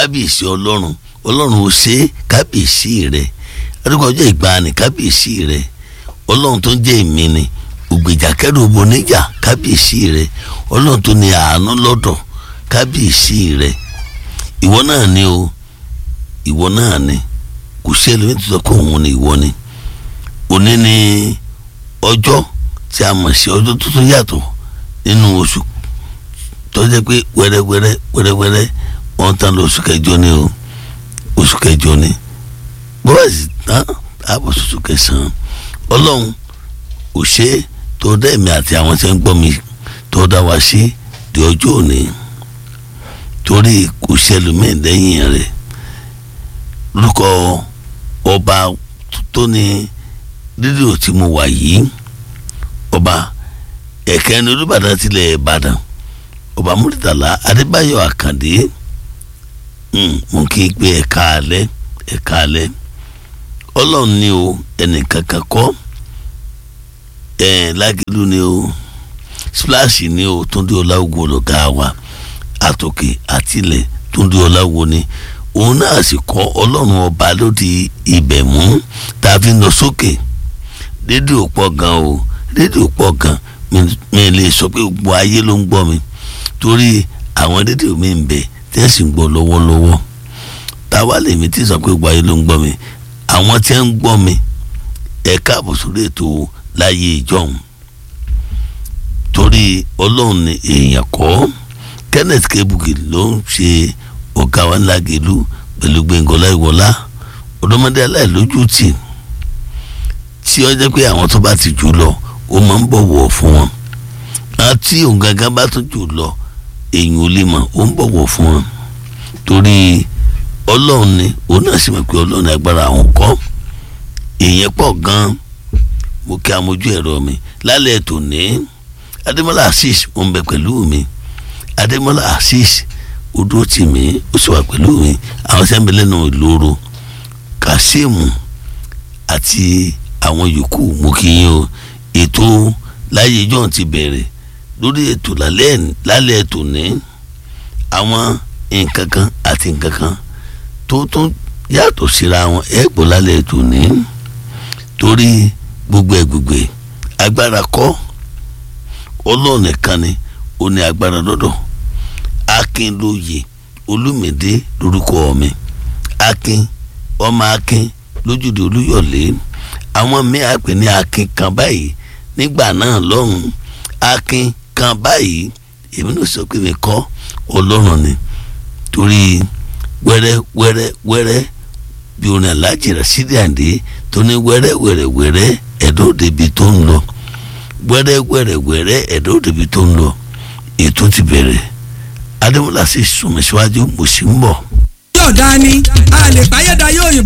kábíyèsí ọlọ́run ọlọ́run ò ṣe kábíyèsí rẹ adúgbò ọjọ́ ìgbàanì kábíyèsí rẹ ọlọ́run tó ń jẹ́ èmi ni ògbèjà kẹ́rù oníjà kábíyèsí rẹ ọlọ́run tó ní àánú lọ́dọ̀ kábíyèsí rẹ ìwọ náà ni o ìwọ náà ni kò sí ẹlòmíì tó sọ pé òun ni ìwọ ni òní ni ọjọ́ tí a mọ̀ sí ọjọ́ tó tún yàtọ̀ nínú oṣù tó jẹ́ pé wẹ́rẹ́wẹ́rẹ́ wẹ́rẹ́wẹ́rẹ́ wọ́n tán lọ oṣù kẹjọ ni o oṣù kẹjọ ni bọ́wọ́ sì tán àbọ̀ oṣù kẹsàn-án ọlọ́run ò ṣe é tó dá èmi àti àwọn tí ń gbọ́ mi tó dá wa sí di ọjọ́ òní torí kò ṣẹlùmíì lẹ́yìn rẹ̀ lórúkọ ọba tó ní rédíò tí mo wà yìí ọba ẹ̀kẹ́ ní olùbàdàn tilẹ̀ ìbàdàn ọba múrítàlá adébáyọ̀ àkàndé mo kí n pé ẹ̀ka alẹ́ ẹ̀ka alẹ́ ọlọ́run ni o ẹnìkankan kọ́ ẹ̀ lágẹ̀lú ni o splash ni o túndé ọláwùgbò lọ́gá wa àtòkè àtìlẹ̀ túndé ọláwùgbò ni òun náà sì kọ́ ọlọ́run ọba lóde ibẹ̀ mú tá a fi ń lọ sókè rédíò pọ̀ gan o rédíò pọ̀ gan mi lè sọ pé gbogbo ayé ló ń gbọ́ mi torí àwọn rédíò mi ń bẹ tí wọ́n sì ń gbọ́ lọ́wọ́lọ́wọ́ táwa lèmi tí sọ pé gbogbo ayé ló ń gbọ́ mi àwọn tí wọ́n ń gbọ́ mi ẹ̀ka àbòsórí ètò láyé ìjọhún torí ọlọ́run ni èèyàn kọ́ Kenneth Kebuki ló ń ṣe ọ̀gá wa ńlá gèlú pẹ̀lú Gbẹ̀ngọ́lá Ìwọlá ọ̀dọ́mọdé aláìlójútì tí ó jẹ́ pé àwọn tó bá ti jù lọ ó máa ń bọ̀wọ̀ fún wọn àti òun gangan bá tún jù lọ èyàn ò lè mọ̀ ó ń bọ̀wọ̀ fún wọn torí ọlọ́run ni òun náà sì mọ̀ pé ọlọ́run agbára àwọn kọ́ èèyàn pọ̀ gan-an mo kí amójú ẹ̀rọ mi lálẹ́ ètò ní adémọ́lá assis ó ń bẹ pẹ̀lú mi adémọ́lá assis ó dúró tì mí ó sì wà pẹ̀lú mi àwọn sẹ́ńbẹ̀ lẹ́nu ìloro kasimu àti àwọn yòókù mo kí yín o ètò láyé john ti bẹ̀rẹ̀ lórí ètò lálẹ́ ètò ní àwọn nǹkan kan àti nǹkan kan tó tún yàtọ̀ síra wọn ẹ̀ gbọ́ lálẹ́ ètò ní torí gbogbo ẹ̀ gbogbo ẹ̀ agbára kọ́ ọlọ́ọ̀nì kan ni ó ní agbára lọ́dọ̀ akínlóye olúmídé lórúkọ mi akin ọmọ akin lójúde olúyọ̀lé àwọn míì àpè ní akin kan báyìí nígbà náà lọ́hùn akin kan báyìí èmi náà sọ pé mi kọ́ ọlọ́run ni torí wẹ́rẹ́ wẹ́rẹ́ wẹ́rẹ́ bí orin aláàjì Rasidi Àǹdé tó ní wẹ́rẹ́ wẹ́rẹ́ wẹ́rẹ́ ẹ̀dọ́ débi tó ń lọ wẹ́rẹ́ wẹ́rẹ́ wẹ́rẹ́ ẹ̀dọ́ débi tó ń lọ ètò ti bẹ̀rẹ̀ adémọlá sì sùnmí síwájú mo sì ń bọ̀. yóò dání a lè báyẹ̀dá yóò yìnbọn.